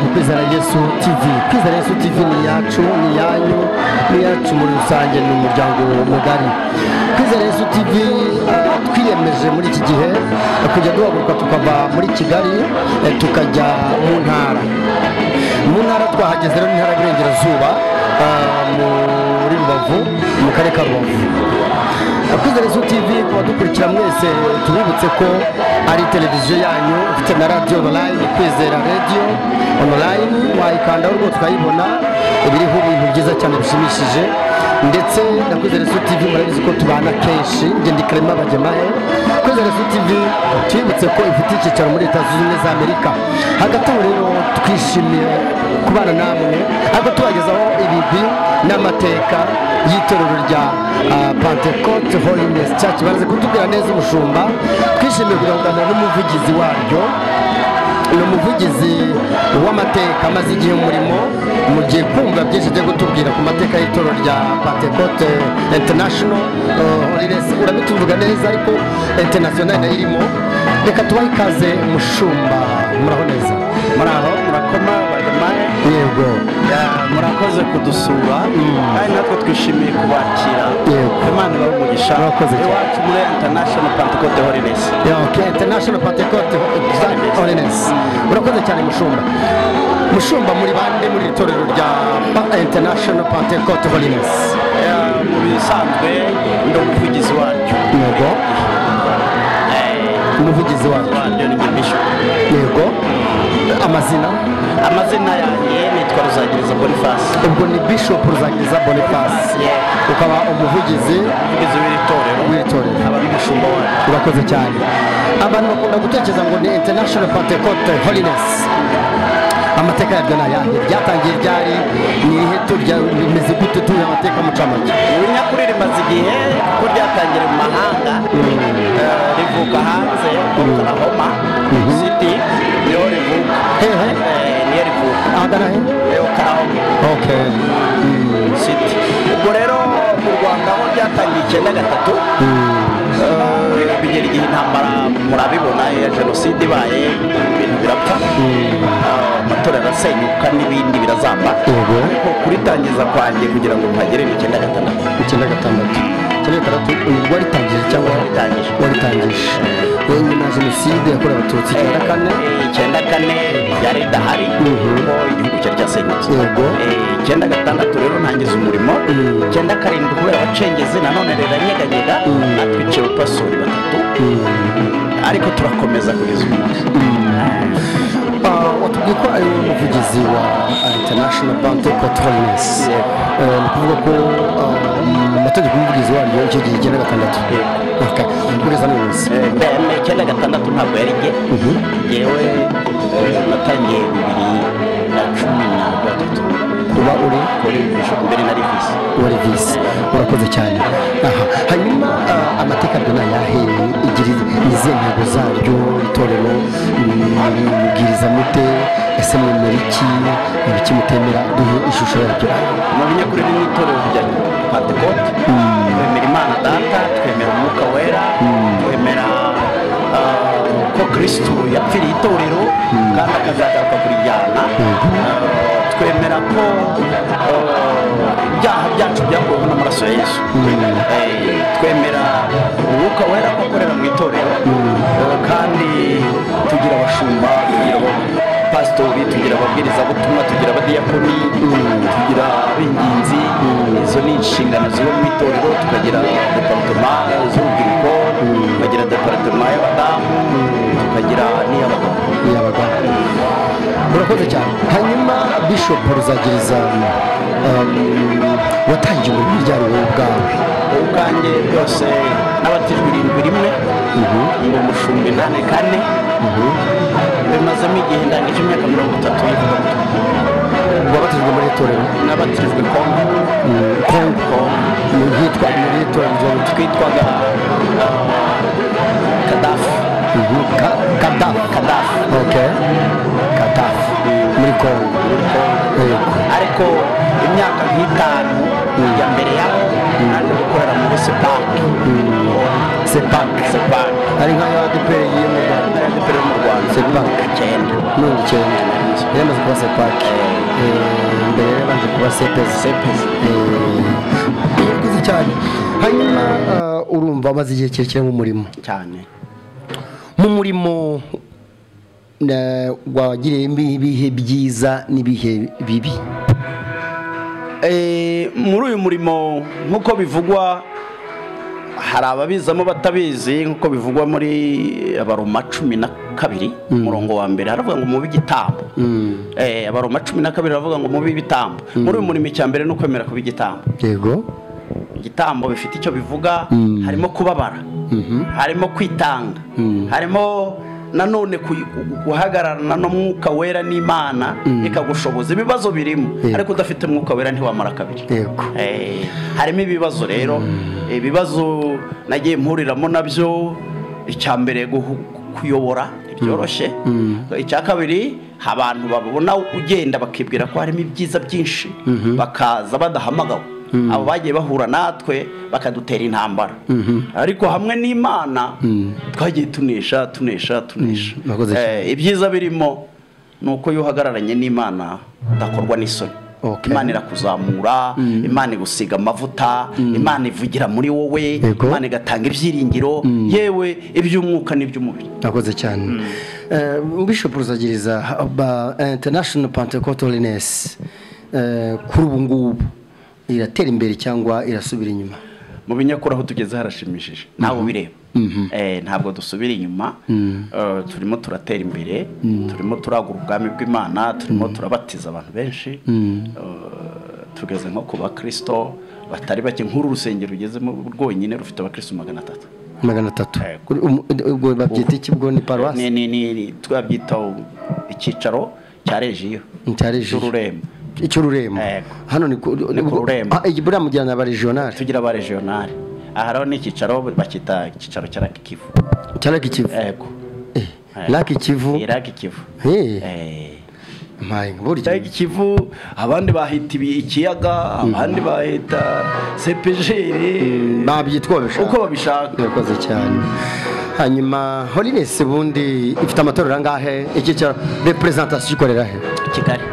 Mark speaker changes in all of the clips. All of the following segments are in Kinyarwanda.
Speaker 1: yesu tv kwizera yesu tv ni iyacu ni iyanyu ni iyacu muri rusange ni umuryango mugari kwizera yesu tv eh, twiyemeje muri iki gihe eh, kujya duhaguruka tukava muri kigali eh, tukajya mu ntara mu ntara twahageze rero ni intara y'iburengerazuba eh, muri rubavu mu karere ka rubavu kwizera izu tv ku badukurikira mwese tubibutse ko ari televiziyo yanyu ifite na radiyo onorayini kwizera radiyo onorayini wayikandaho rwose ukayibona ibiriho ibintu byiza cyane bishimishije ndetse na kwizera izu tv murabizi ko tubana kenshi ngende karema bagemahe kwizera izu tv tubibutse ko ifite icyicaro muri leta zunze ubumwe za amerika hagati aho rero twishimiye kubana namwe ariko tubagezaho ibigwi n'amateka y'itorero rya ah, pentecote holiness church baraze kutubwira neza umushumba twishimiye kuganira n'umuvugizi waryo ni umuvugizi w'amateka amaze igihe mu murimo mugiye kumva byinshi ajya kutubwira ku mateka y'itorero rya pentecote international eh, holiness urabituvuga neza ariko international nayo irimo reka tubahe ikaze umushumba muraho neza
Speaker 2: muraho murakoma bagemahe
Speaker 1: yego
Speaker 2: Ya, murakoze kudusura kandi natwe twishimiye kubakira
Speaker 1: Yego.
Speaker 2: imana ibahe umugisha
Speaker 1: Murakoze cyane.
Speaker 2: iwacu muri international pantecote holiness
Speaker 1: Okay, international pentecote holiness urakoze cyane mushumba mushumba muri bande muri iri torero rya Pa- international pentecote holiness
Speaker 2: Ya, mu bisanzwe ndi umuvugizi waryo
Speaker 1: yego
Speaker 2: Eh,
Speaker 1: umuvugizi wacu
Speaker 2: waryo ni nyimisho
Speaker 1: yego amazina
Speaker 2: amazina yanjye nitwa ruzagiriza boniface
Speaker 1: ubwo ni bishop ruzagiriza boniface ukaba umuvugizi
Speaker 2: umuvugizi w'iri torero
Speaker 1: w'iri torero
Speaker 2: aba n'umushumba wayo
Speaker 1: urakoze cyane abantu bakunda gutekereza ngo ni international pentecote holiness amateka yabyo ni ayahe ryatangiye ryari ni irihe turya rimeze gute tuye amateka mucamake
Speaker 2: ibinyakuri rimaze igihe ko ryatangira mu mahanga eh, rivuka hanze oklahoma city niho rivuka
Speaker 1: hehe
Speaker 2: Eh, niyo rivuka
Speaker 1: ahagana he
Speaker 2: Eh, oklahoma
Speaker 1: ok
Speaker 2: city ubwo rero mu rwanda aho ryatangiye icyenda gatatu eh, bigera igihe intambara murabibona ya jenoside ibaye ibintu birapfa eh, amatora arasenyuka n'ibindi birazamba
Speaker 1: Yego.
Speaker 2: ariko kuritangiza kwanjye kugira ngo mpagere ni icyenda gatandatu
Speaker 1: icyenda gatandatu icyenda gatandatu ubwo waritangije cyangwa
Speaker 2: Waritangije.
Speaker 1: waritangije we nyuma ya jenoside yakorewe abatutsi icyenda kane
Speaker 2: Eh, icyenda kane yari idahari
Speaker 1: Mhm.
Speaker 2: kuko igihugu cyari cyasenyutse
Speaker 1: Yego.
Speaker 2: Eh, icyenda gatandatu rero ntangiza umurimo
Speaker 1: Mm.
Speaker 2: icyenda karindwi kubera abacengezi nanone rero anyeganyega
Speaker 1: Mm.
Speaker 2: atwicaye upasuri batatu ariko turakomeza kugeza uyu munsi
Speaker 1: Ah, watubwiye ko ari umuvugizi wa ah, international pentecote holiness
Speaker 2: Yego.
Speaker 1: Eh, ni ukuvuga ko ah, mu mategeko y'umuvugizi waryo icyo gihe icyenda gatandatu
Speaker 2: Yego.
Speaker 1: Okay, kugeza n'umunsi
Speaker 2: Eh, bene icyenda gatandatu ntabwo yari jye
Speaker 1: Mhm.
Speaker 2: yewe natangiye bibiri na cumi na gatatu
Speaker 1: uba uri
Speaker 2: kuri bishop mbere na rivisi
Speaker 1: wari visi urakoze cyane aha hanyuma ah, amateka abyo ni ayahe igira izihe ntego zaryo itorero mubwiriza mute ese mwemera iki ibiki mutemera duhe ishusho yaryo
Speaker 2: mu binyakuri n'itorero rya pentecote twemera imana data twemera umwuka wera twemera ah, ko kristo yapfiriye itorero kandi akazagaruka kurijyana Ah, twemera ko ah, ibyaha byacu byakuweho n'amaraso ya yesu Eh, twemera umwuka wera ko akorera mu itorero Eh, kandi tugira abashumba tugira abo- pasitori tugira ababwirizabutumwa tugira abadiyakoni tugira ab'ingenzi izo ni inshingano ziba mu itorero tukagira deparitoma z'urubyiruko tukagira deparitoma y'abadamu tukagira n'iy'abagabo
Speaker 1: yabagabo urakoze cyane hanyuma bishop ruzagiriza um, watangiye umurimo ryari wowe ubwawe
Speaker 2: ubwanjye byose n'abatijwe irindwi rimwe ngo umushumba inani kane bimazemo igihe ndangije imyaka mirongo itatu y'ivugabutumwa
Speaker 1: wabatijwe muri itorero
Speaker 2: n'abatijwe kongo
Speaker 1: kongo mu ryitwa muri itorero rya Lutwe.
Speaker 2: twitwaga ah, kadafi
Speaker 1: Ka- kadafu
Speaker 2: kadafi
Speaker 1: ok kadafu muri kongo yego
Speaker 2: ariko imyaka nk'itanu ya mbere yaho naje gukorera muri sepake
Speaker 1: sepake
Speaker 2: sepake
Speaker 1: ari nka ya adeperi y'imugabo
Speaker 2: ariyo depere mu rwanda
Speaker 1: sepake
Speaker 2: icyenda
Speaker 1: mirongo icyenda yari amaze kuba sepake mbere yari amaze kuba sepesi
Speaker 2: sepesi
Speaker 1: yakuze cyane hanyuma ah, urumva amaze igihe kirekire mu murimo
Speaker 2: cyane
Speaker 1: mu murimo eh, wagiriyemo ibihe byiza n'ibihe bibi
Speaker 2: Eh, muri uyu murimo nk'uko bivugwa hari ababizamo batabizi nk'uko bivugwa muri abaroma cumi na kabiri umurongo wa mbere haravuga ngo mubi igitambo Eh, abaroma cumi na kabiri haravuga ngo mubi ibitambo muri uyu murimo icya mbere ni ukwemera kuba igitambo
Speaker 1: yego
Speaker 2: igitambo bifite icyo bivuga harimo kubabara harimo kwitanga harimo nanone ku- guhagararana n'umwuka wera n'imana ikagushoboza ibibazo birimo
Speaker 1: Yego.
Speaker 2: ariko udafite umwuka wera ntiwamara kabiri
Speaker 1: yego
Speaker 2: Eh, harimo ibibazo rero ibibazo nagiye mpuriramo nabyo icya mbere guhu- kuyobora ntibyoroshye icya kabiri abantu babona ugenda bakibwira ko harimo ibyiza byinshi bakaza badahamagawe abo bagiye bahura natwe bakadutera intambara ariko hamwe n'imana twagiye tunesha tunesha tunesha
Speaker 1: Mm, murakoze cyane.
Speaker 2: Eh, ibyiza birimo ni uko iyo uhagararanye n'imana udakorwa n'isoni
Speaker 1: Okay.
Speaker 2: imana irakuzamura imana igusiga amavuta imana ivugira muri wowe
Speaker 1: Yego.
Speaker 2: imana igatanga ibyiringiro yewe iby'umwuka n'iby'umubiri
Speaker 1: nakoze cyane bishop rusagiriza ba international pentecostaliness kuri ubu ngubu iratera imbere cyangwa irasubira inyuma
Speaker 2: mu binyakuri aho tugeze harashimishije nawe ubireba Eh, ntabwo dusubira inyuma Eh, turimo turatera imbere turimo turagura ubwami bw'imana turimo turabatiza abantu benshi Eh, tugeze nko ku bakristo batari bake nk'uru rusengero rugezemo rwonyine rufite abakristo magana atatu
Speaker 1: magana atatu
Speaker 2: Eh,
Speaker 1: Kuri umu- ubwo babyita iki bwo ni paruwasi
Speaker 2: ni ni ni twabyita icyicaro cya regiyo
Speaker 1: cyari
Speaker 2: cy'ururembo
Speaker 1: icy'ururembo
Speaker 2: Yego.
Speaker 1: hano ni ku
Speaker 2: Ni ku Rurembo.
Speaker 1: Ah, iyi buriya mujyana aba regional
Speaker 2: tugira ba regionale aha rero ni icyicaro bacyita icyicaro cya raki kivu
Speaker 1: cyari kivu
Speaker 2: yego
Speaker 1: Eh, laki kivu
Speaker 2: ni raki kivu
Speaker 1: Eh,
Speaker 2: Eh,
Speaker 1: mpaye burya
Speaker 2: Raki kivu abandi bahita ibi- ikiyaga abandi bahita sepejeri
Speaker 1: babyitwa babishaka
Speaker 2: uko babishaka
Speaker 1: urakoze cyane hanyuma holiness ubundi ifite amatorero angahe iki cya representation ikorera he
Speaker 2: kigali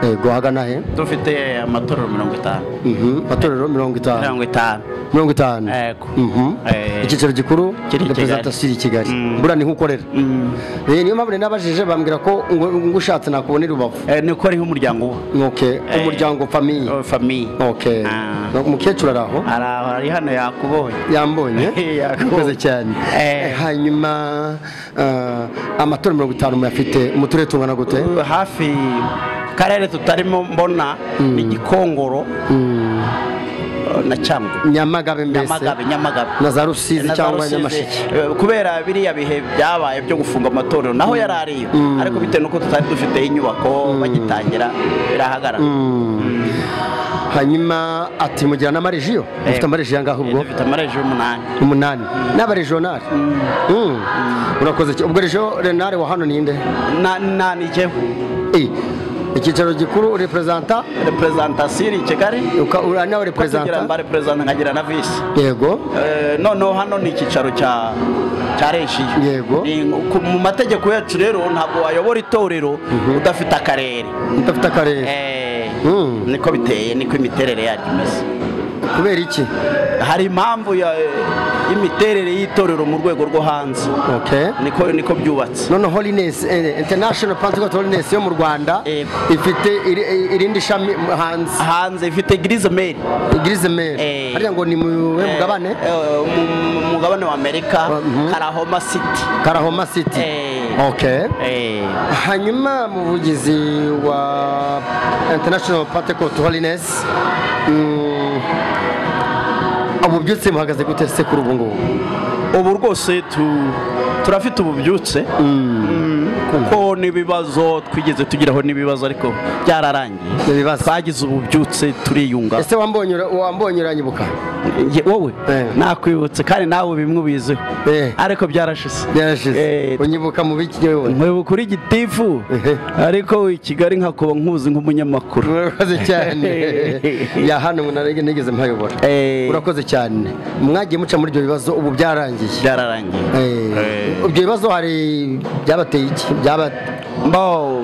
Speaker 1: yego hagana he
Speaker 2: dufite amatorero mirongo itanu
Speaker 1: Mhm, amatorero mirongo itanu
Speaker 2: mirongo itanu
Speaker 1: mirongo itanu
Speaker 2: Yego.
Speaker 1: Mhm.
Speaker 2: Eh,
Speaker 1: icyicaro gikuru
Speaker 2: kiri i Kigali.
Speaker 1: representation iri i kigali
Speaker 2: Mm.
Speaker 1: buriya niho ukorera
Speaker 2: Mm.
Speaker 1: Eh, niyo mpamvu rero nabajije bambwira ko ngo ngo ushatse nakubonera ubavu
Speaker 2: Eh, ni uko ariho umuryango uba
Speaker 1: okay
Speaker 2: Eh.
Speaker 1: umuryango famille
Speaker 2: Oh, famiye
Speaker 1: okay
Speaker 2: Ah.
Speaker 1: umukecuru ari aho
Speaker 2: hari ari hano yakubonye
Speaker 1: yambonye
Speaker 2: Yego.
Speaker 1: yakoze cyane
Speaker 2: Eh.
Speaker 1: hanyuma ah, amatora mirongo itanu muyafite mu turere tungana gute
Speaker 2: Uh, hafi karere tutarimo mbona ni gikongoro uh, na cyangwa
Speaker 1: nyamagabe mbese
Speaker 2: nyamagabe nyamagabe
Speaker 1: na za rusizi
Speaker 2: Na za
Speaker 1: cyangwa
Speaker 2: Rusizi.
Speaker 1: nyamasheke
Speaker 2: Eh, kubera biriya bihe byabaye byo gufunga amatorero naho yari ariyo ariko bitewe n'uko tutari dufite inyubako bagitangira birahagarara
Speaker 1: hanyuma ati mugira n'amarejiyo mufite amarejiyo angahe
Speaker 2: Eh,
Speaker 1: ubwo
Speaker 2: dufite amareji y'umunani
Speaker 1: umunani n'abarejonari Mm. urakoze cyane ubwo rejo renare wa hano ninde
Speaker 2: Na- na ni jyewe
Speaker 1: Eh, icyicaro gikuru reperezanta
Speaker 2: representasiyo iri i kigali
Speaker 1: uri nawe
Speaker 2: Uko tugira
Speaker 1: reperezanta
Speaker 2: mba representa nkagira na visi
Speaker 1: yego
Speaker 2: Eh, noneho hano ni icyicaro cya cya rejiyo
Speaker 1: Yego.
Speaker 2: Ni- ku- mu mategeko yacu rero ntabwo wayobora itorero udafite akarere
Speaker 1: udafite akarere
Speaker 2: Eh,
Speaker 1: Mm.
Speaker 2: niko biteye niko imiterere yaryo imeze
Speaker 1: kubera iki
Speaker 2: hari impamvu ya- y'imiterere y'itorero mu rwego rwo hanze
Speaker 1: okay
Speaker 2: niko niko byubatse
Speaker 1: none holiness eh, international pentecost holiness yo mu rwanda
Speaker 2: Yego.
Speaker 1: ifite iri- irindi shami hanze
Speaker 2: hanze ifite girize meri
Speaker 1: igirize mere
Speaker 2: Eh.
Speaker 1: hariya ngo ni mu we mugabane
Speaker 2: mu mugabane wa amerika
Speaker 1: Mhm.
Speaker 2: karahoma city
Speaker 1: karahoma city
Speaker 2: Eh.
Speaker 1: okay
Speaker 2: Eh,
Speaker 1: hanyuma muvugizi wa international pentecost holiness mm, ubu byose muhagaze gute se kuri ubu ngubu
Speaker 2: ubu rwose tu- turafite ububyutse kuko n'ibibazo twigeze tugiraho n'ibibazo ariko byararangiye
Speaker 1: ibibazo.
Speaker 2: twagize ububyutse turiyunga
Speaker 1: ese wambonye ura- wambonye uranyibuka
Speaker 2: Ye- wowe
Speaker 1: Eh.
Speaker 2: nakwibutse kandi nawe bimwe ubiziho
Speaker 1: Eh.
Speaker 2: ariko byarashize
Speaker 1: byarashize
Speaker 2: Eh,
Speaker 1: unyibuka mu biki wowe
Speaker 2: nkwibuka uri gitifu
Speaker 1: Ehe.
Speaker 2: ariko i kigali nkakuba nkuzi nk'umunyamakuru
Speaker 1: urakoze cyane ya hano umuntu arege nigeze mpayobora
Speaker 2: Eh.
Speaker 1: urakoze cyane mwagiye muca muri ibyo bibazo ubu byarangiye
Speaker 2: byararangiye
Speaker 1: Eh, ibyo bibazo hari byabateye iki byaba
Speaker 2: mbaho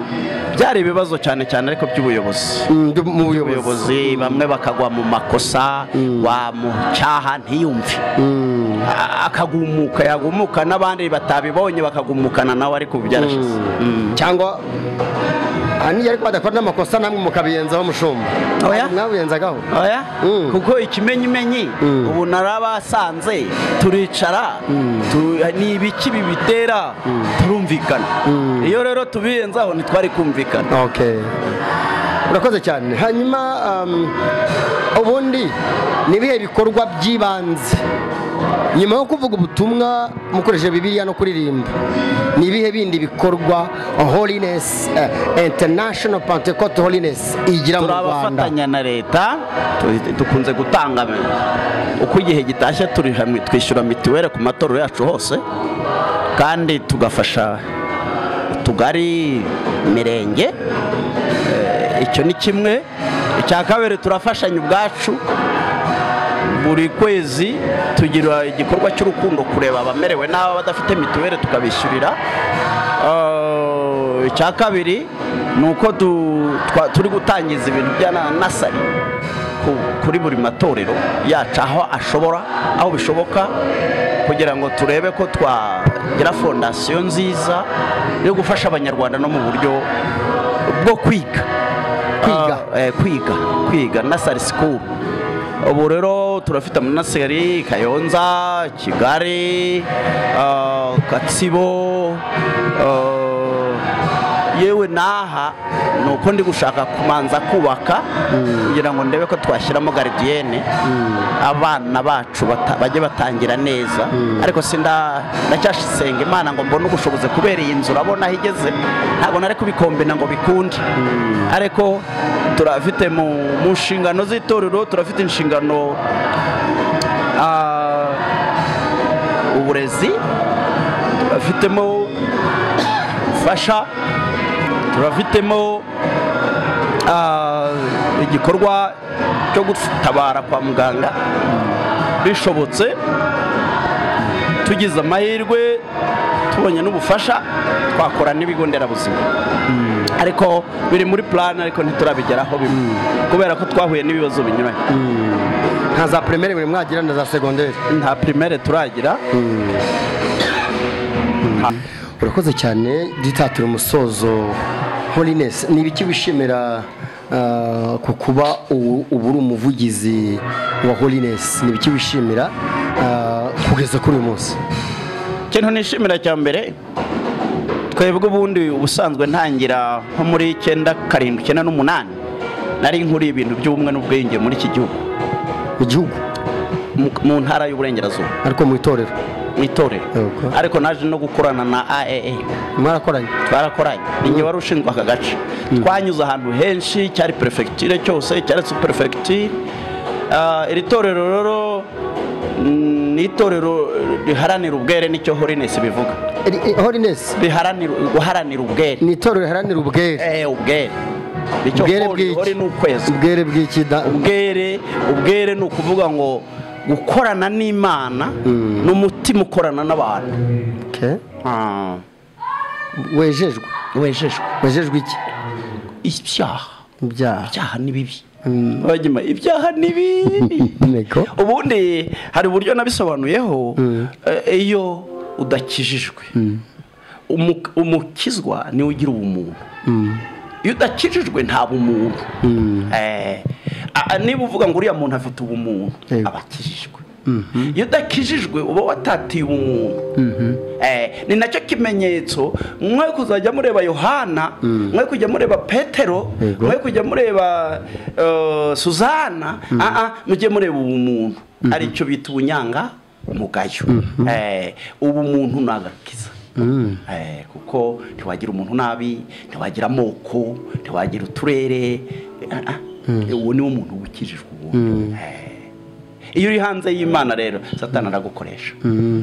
Speaker 2: byari ibibazo cyane cyane ariko by'ubuyobozi
Speaker 1: mm, byo mu buyobozi
Speaker 2: ubuyobozi bamwe bakagwa mu makosa wamucyaha ntiyumve
Speaker 1: Mm.
Speaker 2: A- akagumuka yagumuka n'abandi batabibonye bakagumukana nawe ariko ubu byarashize Mm.
Speaker 1: cyangwa ahanini ariko badakora n'amakosa namwe mukabiyenzaho mushumba
Speaker 2: Oya.
Speaker 1: mwabiyenzagaho
Speaker 2: Oya?
Speaker 1: Mm.
Speaker 2: kuko ikimenyimenyi
Speaker 1: Mm.
Speaker 2: ubu narabasanze turicara tu- ni ibiki bibitera turumvikana
Speaker 1: Mm.
Speaker 2: iyo rero tubiyenzaho ntitwari kumvikana
Speaker 1: okay urakoze cyane hanyuma um, ubundi ni ibihe bikorwa by'ibanze nyuma yo kuvuga ubutumwa mukoresheje bibiliya no kuririmba ni ibihe bindi bikorwa holiness eh, international pentecost holiness igira mu rwanda
Speaker 2: turabafatanya na leta tu- dukunze gutanga uko igihe gitashye turi hamwe twishyura mituweli ku matorero yacu hose kandi tugafasha utugari imirenge Eh, icyo ni kimwe icya kabiri turafashanya ubwacu buri kwezi tugira igikorwa cy'urukundo kureba abamerewe n'aba badafite mituweli tukabishyurira Ah, icya kabiri ni uko tu- twa- turi gutangiza ibintu bya na- nasari ku- kuri buri matorero yacu aho ashobora aho bishoboka kugira ngo turebe ko twagira fondasiyo nziza yo gufasha abanyarwanda no mu buryo bwo kwiga
Speaker 1: Kwiga.
Speaker 2: Ah, eh, kwiga kwiga nasari sikuru ubu rero turafite amanaseri kayonza kigali ah, gatsibo ah, yewe n'aha ni uko ndi gushaka kumanza kubaka kugira ngo ndebe ko twashyiramo garidiyene abana bacu bata- bajye batangira neza ariko sinda ndacyasenga imana ngo mbone ubushobozi kubera iyi nzu urabona aho igeze ntabwo nari kubikombina ngo bikunde ariko turafite mu mu nshingano z'itorero turafite inshingano ah, uburezi turafitemo gufasha turafitemo ah, igikorwa cyo gutabara kwa muganga bishobotse tugize amahirwe tubonye n'ubufasha twakora n'ibigo nderabuzima ariko biri muri plan ariko ntiturabigeraho bimwe kubera ko twahuye n'ibibazo binyuranye
Speaker 1: nta za primaire buri mwagira na za segonderi
Speaker 2: nta primaire turagira
Speaker 1: urakoze cyane dutatira umusozo holiness ni ibiki wishimira ah, ku kuba ubu ubu uri umuvugizi wa holiness ni ibiki wishimira ah, kugeza kuri uyu munsi
Speaker 2: ikintu nishimira cya mbere twebwe ubundi ubusanzwe ntangira nko muri icyenda karindwi icyenda n'umunani nari nkuriye ibintu by'ubumwe n'ubwenge muri iki gihugu
Speaker 1: mu gihugu
Speaker 2: mu- mu ntara y'uburengerazuba
Speaker 1: ariko mu itorero
Speaker 2: mu itorero
Speaker 1: Yego.
Speaker 2: ariko naje no gukorana na aaa
Speaker 1: mwarakoranye
Speaker 2: twarakoranye ninjye wari ushinzwe aka gace twanyuze ahantu henshi cyari perefegitire cyose cyari superefegitire iri torero rero mm, ni itorero riharanira ubwere nicyo holiness bivuga
Speaker 1: Eri- eh, holiness
Speaker 2: riharanira guharanira ubwere
Speaker 1: ni itorero riharanira ubwere
Speaker 2: eh ubwere nicyo
Speaker 1: Ubwere
Speaker 2: holi
Speaker 1: bw'iki?
Speaker 2: holi ni ukwezi
Speaker 1: ubwere bw'iki da-
Speaker 2: ubwere ubwere ni ukuvuga ngo gukorana n'imana n'umutima ukorana n'abantu
Speaker 1: Okay.
Speaker 2: Ah,
Speaker 1: wejejwe
Speaker 2: wejejwe
Speaker 1: wejejwe iki
Speaker 2: ibyaha
Speaker 1: ibyaha
Speaker 2: ibyaha ni bibi bagima ibyaha ni bibi
Speaker 1: Nego.
Speaker 2: ubundi hari uburyo nabisobanuyeho eh, iyo udakijijwe Umu- umukizwa niwe ugira ubumuntu iyo udakijijwe nta bumuntu Eh, a- a- niba uvuga ngo uriya muntu afite ubumuntu
Speaker 1: Yego.
Speaker 2: aba akijijwe iyo udakijijwe uba watatiye ubumuntu Eh, ni nacyo kimenyetso mwe kuzajya mureba yohana mwe kujya mureba petero
Speaker 1: Yego.
Speaker 2: mwe kujya mureba eh, suzana ah, ah, mujye mureba ubumuntu aricyo bita ubunyanga mugayo Eh, ubumuntu ni agakiza
Speaker 1: Mm.
Speaker 2: Eh, kuko ntiwagira umuntu nabi ntiwagira amoko ntiwagira uturere ah, ah, uwo niwo muntu wukijijwe ubundi Eh, iyo uri hanze y'imana rero satani aragukoresha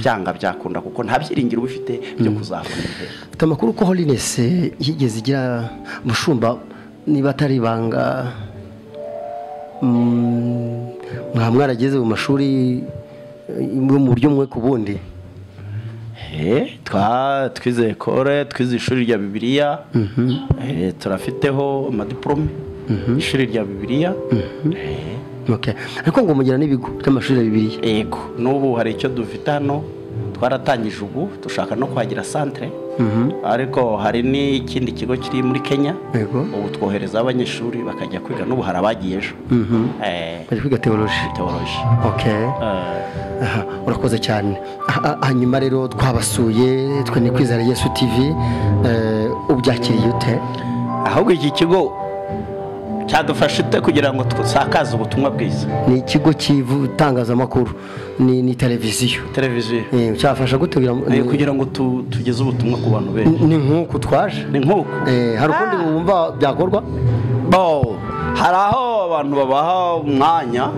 Speaker 2: byanga byakunda kuko nta byiringiro uba ufite byo kuzabona ibihembo
Speaker 1: Mfite amakuru ko holiness yigeze igira mushumba niba atari ibanga mm, mwaba mwarageze mu mashuri eh, yo mu buryo mwe ku bundi
Speaker 2: Eh, twa twize ekore twize ishuri rya bibiliya Eh, turafiteho amadiporome ishuri rya bibiliya Eh,
Speaker 1: Okay. ariko ngo mugira n'ibigo by'amashuri ya bibiliya
Speaker 2: yego n'ubu hari icyo dufite hano twaratangije ubu dushaka no kwagira santere ariko hari n'ikindi kigo kiri muri kenya
Speaker 1: Yego.
Speaker 2: ubu twoherezaho abanyeshuri bakajya kwiga n'ubu hari abagiye ejo Eh,
Speaker 1: bari kwiga teoloji
Speaker 2: teoloji
Speaker 1: okay.
Speaker 2: Eh,
Speaker 1: Aha, urakoze cyane Ah, ah, hanyuma rero twabasuye twe ni kwizera yesu tv eh, ubyakiriye ute
Speaker 2: ahubwo iki kigo cyadufasha ute kugira ngo dusakaze ubutumwa bwiza
Speaker 1: ni ikigo cy'itangazamakuru ni, ni televiziyo
Speaker 2: televiziyo
Speaker 1: Eh, cyafasha gutegura
Speaker 2: Eh, kugira ngo tu- tugeze ubutumwa ku bantu benshi
Speaker 1: ni nk'uku twaje
Speaker 2: ni nk'uku
Speaker 1: Eh, hari ukundi wumva byakorwa
Speaker 2: bo hari aho abantu babaha umwanya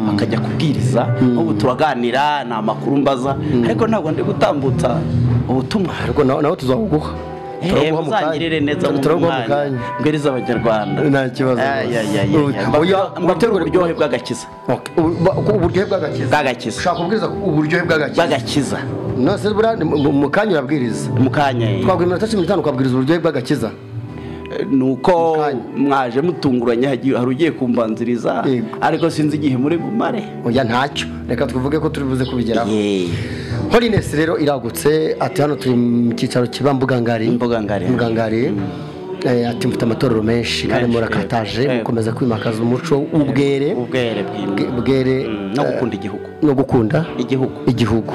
Speaker 2: bakajya kubwiriza ubu turaganira ni amakuru mbaza ariko ntabwo ndi gutambutsa ubutumwa
Speaker 1: ariko nawe nawe tuzabuguha
Speaker 2: Eh,
Speaker 1: Turabuguha mu kanya.
Speaker 2: muzangirire neza mu
Speaker 1: Turabuguha mu
Speaker 2: mwanya
Speaker 1: kanya.
Speaker 2: mbwiriza abanyarwanda
Speaker 1: Nta kibazo. Oya, oya,
Speaker 2: mbaterwe uburyohe bw'agakiza
Speaker 1: Okay. Ubu- ubu- uburyohe bw'agakiza
Speaker 2: bw'agakiza
Speaker 1: ushaka kubwiriza uburyohe bw'agakiza
Speaker 2: bw'agakiza
Speaker 1: nose buriya ni mu- mu- mu kanya urabwiriza
Speaker 2: mu kanya eh.
Speaker 1: twagura iminota cumi n'itanu ukabwiriza uburyohe bw'agakiza
Speaker 2: nuko
Speaker 1: Mukanya.
Speaker 2: mwaje mutunguranye hagi- hari ugiye kumbanziriza
Speaker 1: Yego.
Speaker 2: ariko sinzi igihe muri bumare
Speaker 1: oya ntacyo reka tuvuge ko turi buze kubigeraho
Speaker 2: Ye.
Speaker 1: holines rero iragutse ati hano turi mu cyicaro kiba mbugangari
Speaker 2: Mbugangari.
Speaker 1: mbugangari Eh, ati mfite amatorero menshi kandi
Speaker 2: Menshi,
Speaker 1: murakataje
Speaker 2: yego.
Speaker 1: mukomeza kwimakaza umuco w'ubwere
Speaker 2: ubwere bw'imana.
Speaker 1: Bwe- bwere
Speaker 2: Mm, no gukunda igihugu
Speaker 1: no gukunda
Speaker 2: igihugu
Speaker 1: igihugu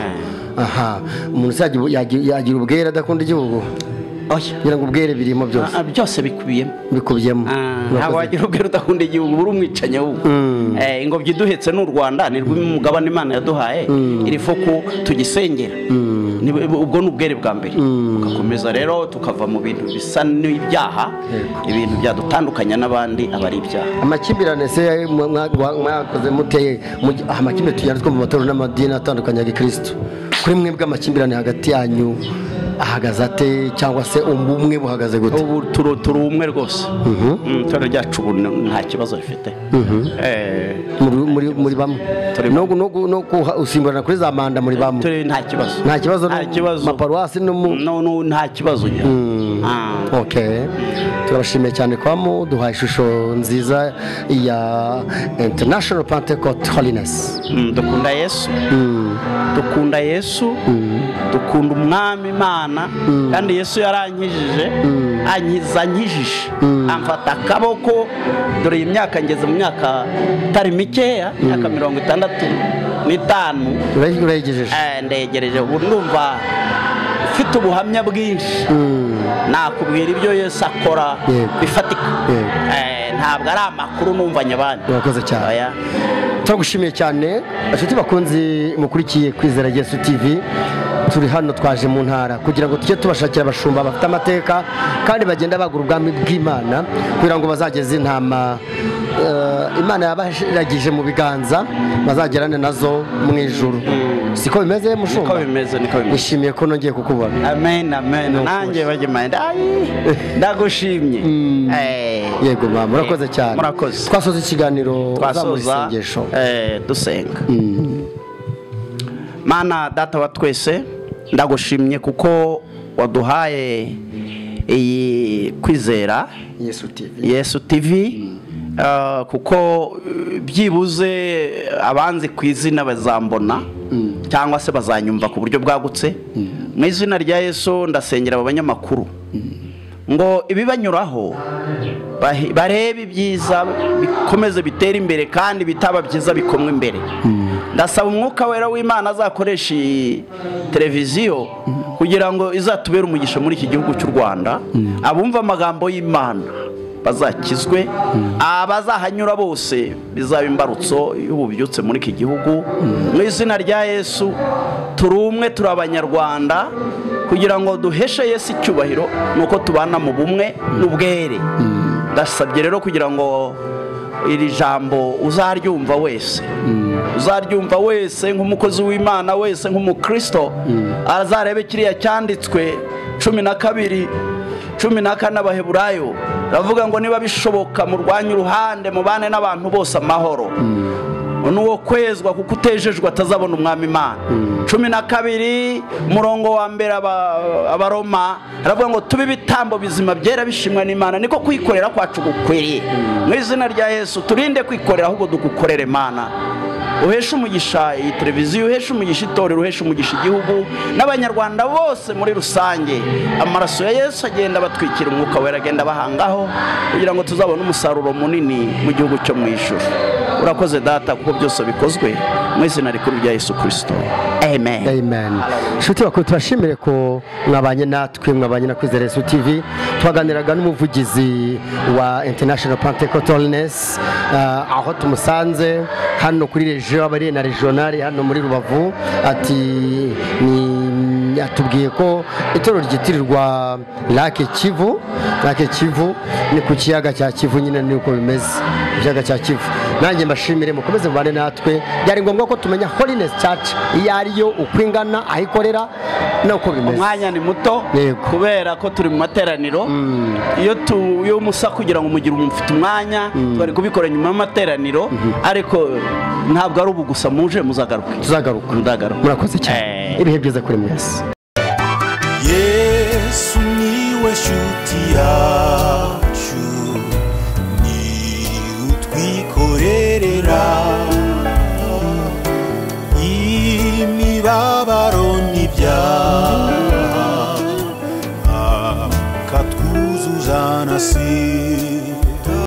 Speaker 1: aha umuntu uzajya yagira- yagira ubwere adakunda igihugu
Speaker 2: oya
Speaker 1: ngira ngo ubwere birimo byose
Speaker 2: Ah, byose bikubiyemo
Speaker 1: bikubiyemo
Speaker 2: Ah,
Speaker 1: Murakoze.
Speaker 2: ntabwo wagira ubwere udakunda igihugu uri umwicanyi ahubwo Eh, ingobyi iduhetse ni u rwanda ni rw'umugabane imana yaduhaye iri foko tugisengera Ni- ubwo ni ubwere bwa mbere tugakomeza rero tukava mu bintu bisa n'ibyaha ibintu byadutandukanya n'abandi aba ari ibyaha
Speaker 1: amakimbirane se mwa- mwa- mwakoze muteye mu- aha, amakimbirane tuyanditswe mu matorero n'amadini atandukanye ya gikristo kuri mwebwe amakimbirane hagati yanyu ahagaze ate cyangwa se ubumwe buhagaze gute
Speaker 2: ubu turi turi umwe rwose Mm, itorero ryacu ubu ni- nta kibazo rifite Eh,
Speaker 1: Muri- muri muri bamwe
Speaker 2: Turi-
Speaker 1: no gu- no gu- no kuha- gusimburana kuri za manda muri bamwe
Speaker 2: turi nta kibazo
Speaker 1: nta kibazo
Speaker 2: nta kibazo
Speaker 1: maparuwasi no mu
Speaker 2: No, no, nta kibazo Ah.
Speaker 1: Okay. turabashimiye cyane kwa mu duhaye ishusho nziza ya international pentecost holiness
Speaker 2: Mm, dukunda yesu
Speaker 1: Mm.
Speaker 2: dukunda yesu dukunda umwami imana kandi yesu yarankijije ankiza ankijije amfata akaboko dore iyi myaka ngeze mu myaka itari mikeya imyaka mirongo itandatu n'itanu
Speaker 1: Ure- uregejeje
Speaker 2: Eh, ndegereje ubu ndumva ufite ubuhamya bwinshi
Speaker 1: Mm.
Speaker 2: nakubwira ibyo yesu akora
Speaker 1: Yego.
Speaker 2: bifatika
Speaker 1: Yego.
Speaker 2: Eh, ntabwo ari amakuru numvanye abandi
Speaker 1: Urakoze cyane.
Speaker 2: Oya.
Speaker 1: turagushimiye cyane inshuti bakunzi mukurikiye kwizera yesu tv turi hano twaje mu ntara kugira ngo tujye tubashakira abashumba bafite amateka kandi bagenda bagura ubwami bw'imana kugira ngo bazageze intama eh, imana yabashiragije mu biganza bazagerane nazo mu ijuru siko bimeze mushumba
Speaker 2: niko bimeze niko bimeze
Speaker 1: nishimiye ko nongeye kukubona
Speaker 2: amen amen
Speaker 1: ukuri.
Speaker 2: nanjye bagimaye ndagushimye Eh,
Speaker 1: yego mama urakoze cyane
Speaker 2: murakoze
Speaker 1: twasoza ikiganiro uzamuha
Speaker 2: twasoza
Speaker 1: isengesho
Speaker 2: eh, dusenga mana data wa twese ndagushimye kuko waduhaye iyi kwizera
Speaker 1: yesu tv
Speaker 2: yesu tv uh, kuko uh, byibuze abanzi ku izina bazambona cyangwa se bazanyumva ku buryo bwagutse mu izina rya yesu ndasengera aba banyamakuru ngo ibibanyuraho bahi- barebe ibyiza bikomeze bitere imbere kandi bitaba byiza bikomwe imbere ndasaba umwuka wera w'imana azakoresha iyi televiziyo kugira ngo izatubere umugisha muri iki gihugu cy'u rwanda abumva amagambo y'imana bazakizwe abazahanyura bose bizaba imbarutso y'ububyutse muri iki gihugu mu izina rya yesu turi umwe turi abanyarwanda kugira ngo duheshe Yesu icyubahiro ni uko tubana mu bumwe n'ubwere ndasabye rero kugira ngo iri jambo uzaryumva wese uzaryumva wese nk'umukozi w'imana wese nk'umukristo azarebe kiriya cyanditswe cumi na kabiri cumi na kane abaheburayo baravuga ngo niba bishoboka murwanye uruhande mubane n'abantu bose amahoro n'uwo kwezwa kuko utejejwe atazabona umwami imana cumi na kabiri umurongo wa mbere aba- abaroma aravuga ngo tube ibitambo bizima byera bishimwa n'imana niko kwikorera kwacu gukwiriye mu izina rya yesu turinde kwikorera ahubwo dugukorere imana uheshe umugisha iyi televiziyo uheshe umugisha itorero uheshe umugisha igihugu n'abanyarwanda bose muri rusange amaraso ya yesu agenda abatwikira umwuka wera agenda abahangaho kugira ngo tuzabone umusaruro munini mu gihugu cyo mu ijuru urakoze data kuko byose bikozwe mu izina rikuru rya yesu kirisito amen
Speaker 1: amen inshuti bakuru turashimire ko mwabanye natwe mwabanye na kwizera yesu tv twaganiraga n'umuvugizi wa international pentecotalness uh, aho tumusanze hano kuri regio aba ari na regionale hano muri rubavu ati ni atubwiye ko itorero ryitirirwa lake kivu lake kivu ni ku kiyaga cya kivu nyine niko bimeze ku kiyaga cya kivu nanjye mbashimire mukomeze mubane natwe byari ngombwa ko tumenya holiness church iyo ariyo uko ingana aho ikorera n'uko bimeze
Speaker 2: umwanya ni muto
Speaker 1: Yego.
Speaker 2: kubera ko turi mu materaniro iyo tu- iyo musa kugira ngo umugire umufite umwanya twari kubikora nyuma y'amateraniro ariko ntabwo ari ubu gusa muje muzagaruke
Speaker 1: tuzagaruka
Speaker 2: Ndagaruka.
Speaker 1: murakoze cyane
Speaker 2: Eh.
Speaker 1: ibihe byiza kuri mwese
Speaker 3: yesu niwe shuti yacu ni utwiko